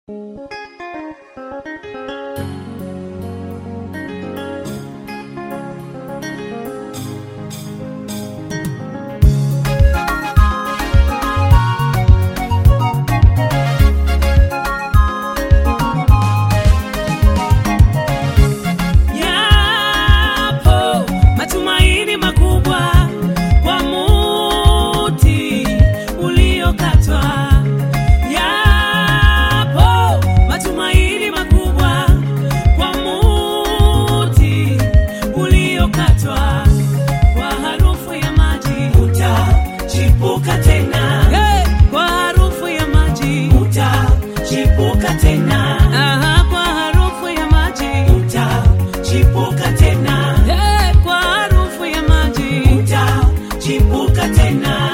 Yapo matumaini makubwa kwa muti uliokatwa. Yapo matumaini makubwa kwa muti uliokatwa. Kwa harufu ya maji utachipuka tena. Hey! Kwa harufu ya maji utachipuka tena. Aha, kwa harufu ya maji utachipuka tena. Hey! Kwa harufu ya maji utachipuka tena.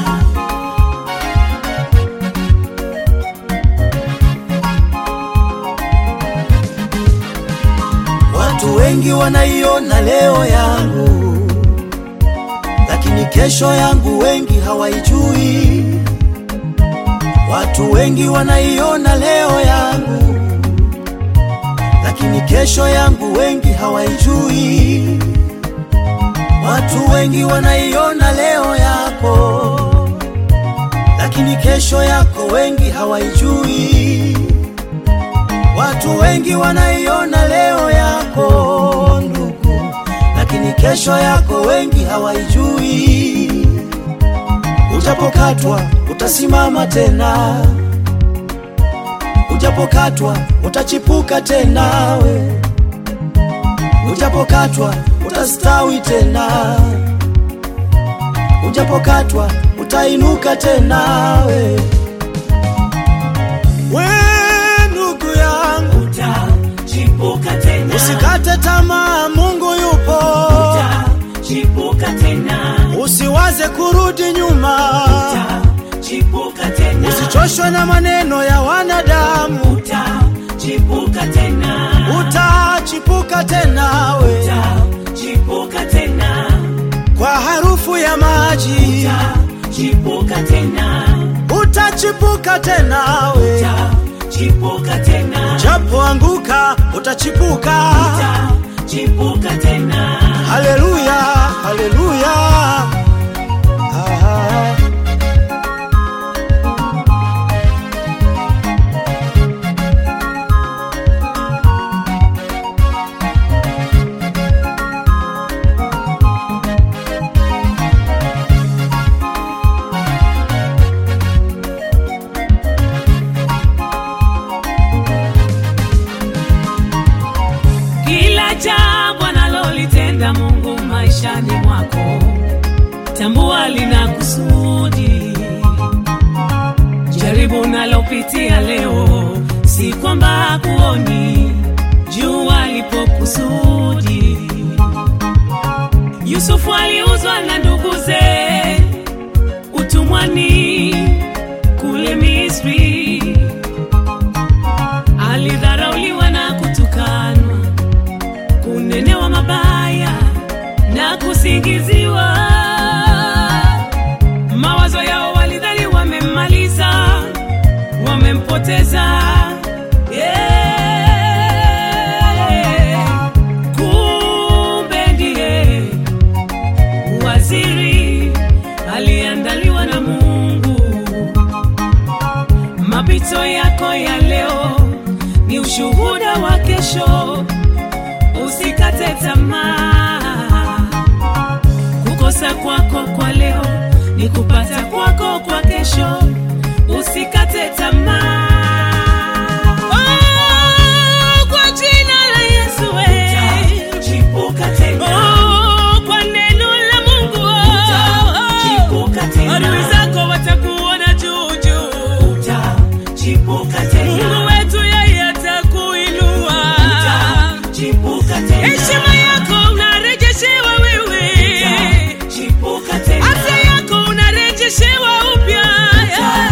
Watu wengi wanaiona leo yangu, lakini kesho yangu wengi hawaijui. Watu wengi wanaiona leo yangu, lakini kesho yangu wengi hawaijui. Watu wengi wanaiona leo yako, lakini kesho yako wengi hawaijui. Watu wengi wanaiona leo yako ndugu, lakini kesho yako wengi hawaijui. Ujapokatwa utasimama tena, ujapokatwa utachipuka tena, we ujapokatwa utastawi tena, ujapokatwa utainuka tena, we we ndugu yangu Utachipuka tena. Usikate tamaa, Mungu yupo. Utachipuka tena. Usiwaze kurudi nyuma, Utachipuka tena. usichoshwe na maneno ya wanadamu. Utachipuka tena. Utachipuka tena we Utachipuka tena. kwa harufu ya maji, Utachipuka tena. utachipuka tena we Utachipuka tena. japo anguka, utachipuka. Utachipuka tena. Haleluya, haleluya. Ah. Kila jambo analolitenda Mungu maishani mwako, tambua lina kusudi. Jaribu unalopitia leo, si kwamba hakuoni, jua lipo kusudi. Yusufu aliuzwa na nduguze utumwani kule Misri, alidharauliwa na kutukanwa kunenewa mabaya na kusingiziwa. Mawazo yao walidhani wamemmaliza, wamempoteza. Yeah. Kumbe ndiye waziri aliandaliwa na Mungu. Mapito yako ya leo ni ushuhuda wa kesho. Usikate tamaa. Kukosa kwako kwa leo ni kupata kwako kwa kesho. Usikate tamaa. Oh, kwa jina la Yesu we. Oh, kwa neno la Mungu oh. Adui zako watakuona juu juu. Mungu wetu yeye atakuinua. Heshima yako unarejeshewa wewe, afya yako unarejeshewa upya.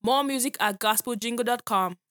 More music at gospeljingle.com.